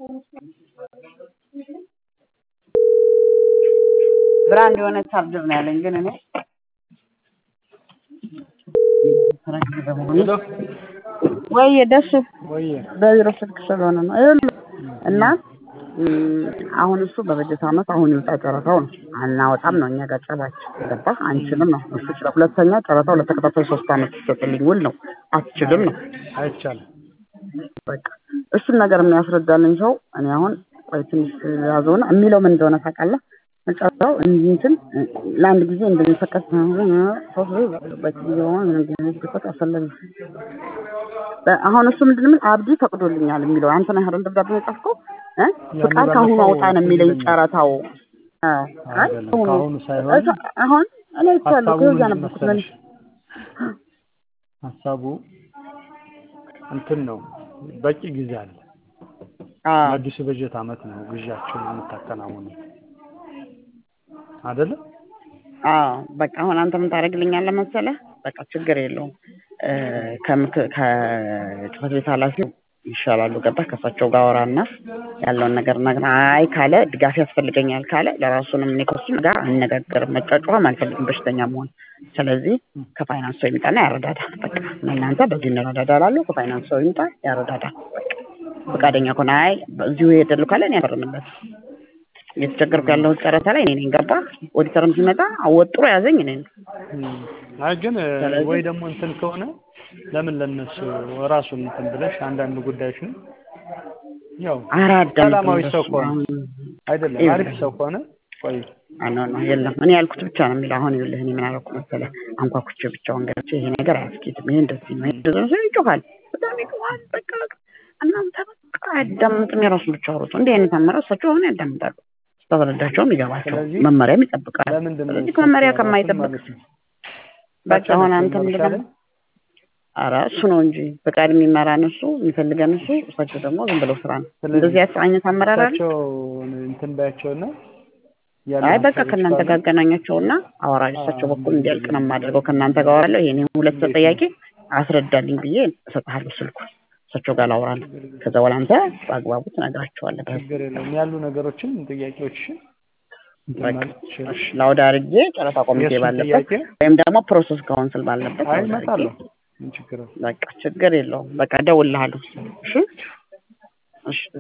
ብራንድ የሆነ ቻርጀር ነው ያለኝ ግን እኔ ወይ ደስ በቢሮ ስልክ ስለሆነ ነው ይኸውልህ እና አሁን እሱ በበጀት ዓመት አሁን ይውጣ ጨረታው ነው አናወጣም ነው እኛ ጋር ጨባችን ገባህ አንችልም ነው እሱ ይችላል ሁለተኛ ጨረታው ለተከታታይ ሶስት ዓመት ይሰጥልኝ ውል ነው አትችልም ነው አይቻልም በቃ እሱን ነገር የሚያስረዳልኝ ሰው እኔ አሁን ቆይ ትንሽ ያዘውና የሚለው ምን እንደሆነ ታውቃለህ መጨረሻው እንትን ለአንድ ጊዜ እንደሚፈቀድ አስፈላጊ አሁን እሱ ምንድን ምን አብዲ ፈቅዶልኛል የሚለው አንተ ነህ አይደል ደብዳቤ የጻፍከው ፍቃድ ከአሁኑ አውጣ ነው የሚለኝ ጨረታው ከአሁኑ ሳይሆን አሁን እኔ ይቻለሁ ከዚያ ነበርኩት መልስ ሀሳቡ እንትን ነው በቂ ጊዜ አለ አዲሱ በጀት ዓመት ነው ግዣቸውን የምታከናውኑ አይደለ? አዎ በቃ አሁን አንተ ምን ታደርግልኛለህ መሰለህ? በቃ ችግር የለውም ከጽህፈት ቤት ኃላፊው ይሻላሉ ገባህ? ከእሳቸው ጋር አወራና ያለውን ነገር ነገር አይ ካለ ድጋፍ ያስፈልገኛል ካለ ለራሱንም እኔ ከእሱም ጋር አነጋገርም መጫጫም አልፈልግም በሽተኛ መሆን። ስለዚህ ከፋይናንስ ሰው ይምጣና ያረዳዳ። በቃ እናንተ በዚህ እንረዳዳ እላለሁ። ከፋይናንስ ሰው ይምጣ ያረዳዳ። በቃ ፈቃደኛ ከሆነ አይ እዚሁ ሄደሉ ካለ እኔ ያፈርምበት እየተቸገርኩ ያለሁት ጨረታ ላይ እኔ ነኝ። ገባህ? ኦዲተርም ሲመጣ አወጥሮ ያዘኝ እኔ ነኝ። አይ ግን ወይ ደግሞ እንትን ከሆነ ለምን ለነሱ ራሱን እንትን ብለሽ አንዳንድ ጉዳዮችን ያው ሰላማዊ ሰው ከሆነ አይደለም አሪፍ ሰው ከሆነ ቆይ አኖ ነው የለም እኔ ያልኩት ብቻ ነው የሚለው። አሁን ይኸውልህ እኔ ምን አደረኩ መሰለህ? አንኳኩቼ ብቻውን ገብቼ ይሄ ነገር አያስኬድም፣ ይሄ እንደዚህ ነው፣ ይሄ እንደዚህ ነው ይጮሃል፣ በጣም ይጮሃል። በቃ እናንተ በቃ አያዳምጥም፣ የራሱን ብቻ አውሩት። እንዲህ አይነት አመራር እሳቸው አሁን ያዳምጣሉ፣ ስታስረዳቸውም ይገባቸው፣ መመሪያም ይጠብቃል። ስለዚህ ከመመሪያ ከማይጠብቅ በቃ አሁን አንተ ምንድን ነው ኧረ እሱ ነው እንጂ ፈቃድ የሚመራን እሱ የሚፈልገን እሱ እሳቸው ደግሞ ዝም ብለው ስራ ነው። እንደዚህ አይነት አመራር አለ። እንትን ባያቸውና አይ በቃ ከእናንተ ጋር አገናኛቸውና አወራለሁ። እሳቸው በኩል እንዲያልቅ ነው የማደርገው። ከእናንተ ጋር አወራለሁ። ይሄን ሁለት ጥያቄ አስረዳልኝ ብዬ እሰጥሃለሁ ስልኩን እሳቸው ጋር ላውራለሁ። ከዛ በኋላ አንተ በአግባቡ ትነግራቸዋለህ። ችግር የለውም ያሉ ነገሮችን ጥያቄዎችን ላውድ አድርጌ ጨረታ ኮሚቴ ባለበት ወይም ደግሞ ፕሮሰስ ካውንስል ባለበት አይ እመጣለሁ። ችግር በቃ ችግር የለውም። በቃ እደውልልሃለሁ። እሺ እሺ